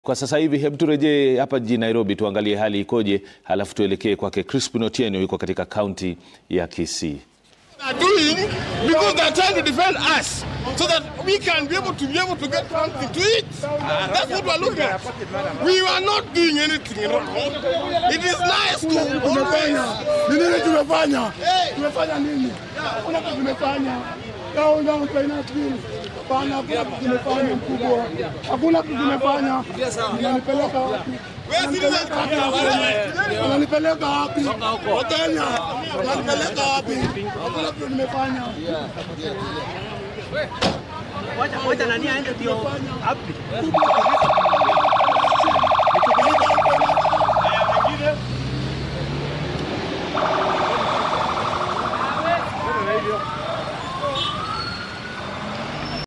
Kwa sasa hivi hebu turejee hapa jijini Nairobi tuangalie hali ikoje, halafu tuelekee kwake Crispin Otieno, yuko katika kaunti ya Kisii. are doing because they are trying to defend us so that we can be able to be able to get something to eat. That's what we're looking at. We are not doing anything wrong. It is nice to tumefanya ni nini? Tumefanya tumefanya nini? Hakuna kitu tumefanya. Down down pineapple. Hapana, hakuna kitu tumefanya mkubwa, hakuna kitu tumefanya. Unanipeleka wapi? Unanipeleka wapi? Unanipeleka wapi? Wakenya, unanipeleka wapi? Hakuna kitu nimefanya. Wacha wacha nani aende ndio. Happy.